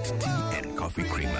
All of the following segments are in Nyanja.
tea and coffee creamer.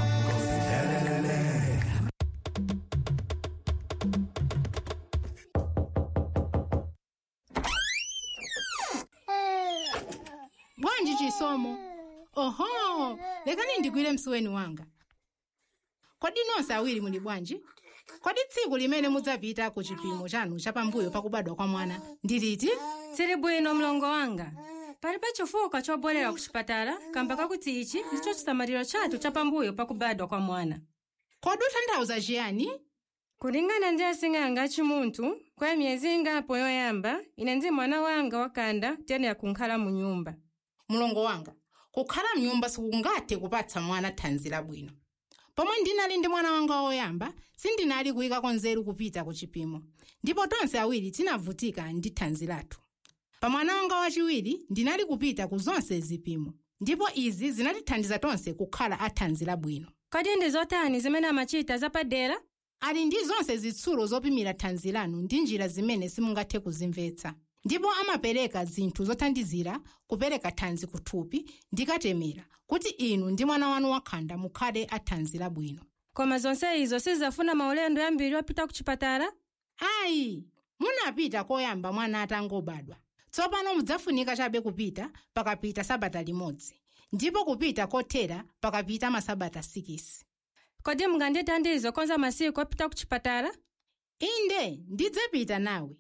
bwanji chisomo oho lekani ndigwire msuweni wanga kodi nonse awiri muli bwanji kodi tsiku limene mudzapita ku chipimo chanu chapambuyo pakubadwa kwa mwana ndi liti tsili bwino mlongo wanga palibe chifukwa chobwerera ku chipatala kamba kakuti ichi ndicho chisamaliro chathu chapambuyo pakubadwa kwa mwana kodi ukutanthauza chiyani kulingana ndi asing'anga achimunthu kwa miyezi ingapo yoyamba ine ndi mwana wanga wakanda tiyenera kunkhala mu nyumba mulongo wanga kukhala mnyumba sikungathe kupatsa mwana thanzi labwino pomwe ndinali ndi mwana wanga woyamba sindinali kuyikako nzeru kupita ku chipimo ndipo tonse awiri tinavutika ndi thanzi lathu pa mwana wanga wachiwiri ndinali kupita ku zonse zipimo ndipo izi zinatithandiza tonse kukhala athanzi labwino kodi ndi zotani zimene amachita zapadera ali ndi zonse zitsulo zopimira thanzi lanu ndi njira zimene simungathe kuzimvetsa ndipo amapereka zinthu zothandizira kupereka thanzi kuthupi ndi katemera kuti inu ndi mwana wanu wakhanda mukhale athanzi labwino koma zonse izo sizafuna maulendo yambiri opita ku chipatala ayi munapita koyamba mwana atangobadwa tsopano mudzafunika chabe kupita pakapita sabata limodzi ndipo kupita kothera pakapita masabata 6 kodi mungandithandize kukonza masiku opita ku chipatala inde ndidzapita nawe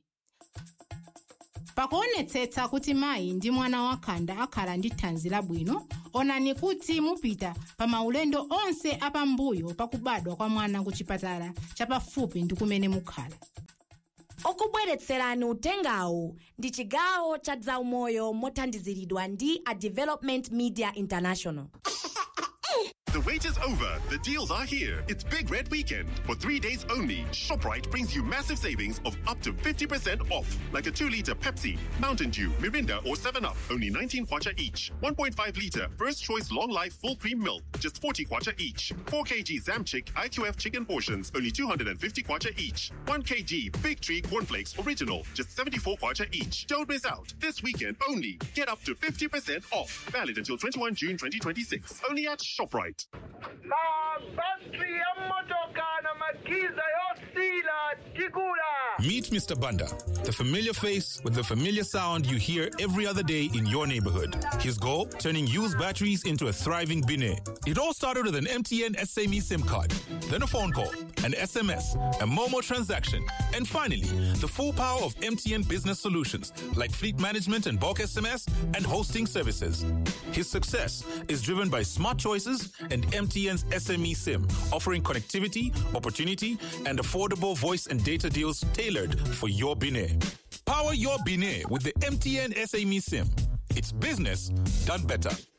pakuonetsetsa kuti mayi ndi mwana wakhanda akhala ndi thanzi labwino onani kuti mupita pa maulendo onse apambuyo pakubadwa kwa mwana ku chipatala chapafupi ndi kumene mukhala okubweretserani utengawu ndi chigawo cha zaumoyo mothandiziridwa ndi a development media international The wait is over. The deals are here. It's Big Red Weekend. For three days only, ShopRite brings you massive savings of up to 50% off. Like a 2 liter Pepsi, Mountain Dew, Mirinda, or 7-Up, only 19 kwacha each. 1.5 liter First Choice Long Life Full Cream Milk, just 40 kwacha each. 4 kg Zamchick IQF chicken portions, only 250 kwacha each. 1 kg Big Tree Cornflakes Original, just 74 kwacha each. Don't miss out. This weekend only. Get up to 50% off. Valid until 21 June 2026. Only at ShopRite. mabasi ya motoka na magiza yosila chikula Meet Mr. Banda, the familiar face with the familiar sound you hear every other day in your neighborhood. His goal? Turning used batteries into a thriving bine. It all started with an MTN SME SIM card, then a phone call, an SMS, a Momo transaction, and finally, the full power of MTN business solutions like fleet management and bulk SMS and hosting services. His success is driven by smart choices and MTN's SME SIM, offering connectivity, opportunity, and affordable voice and data deals tailored for your Bine. Power your Bine with the MTN SME SIM. It's business done better.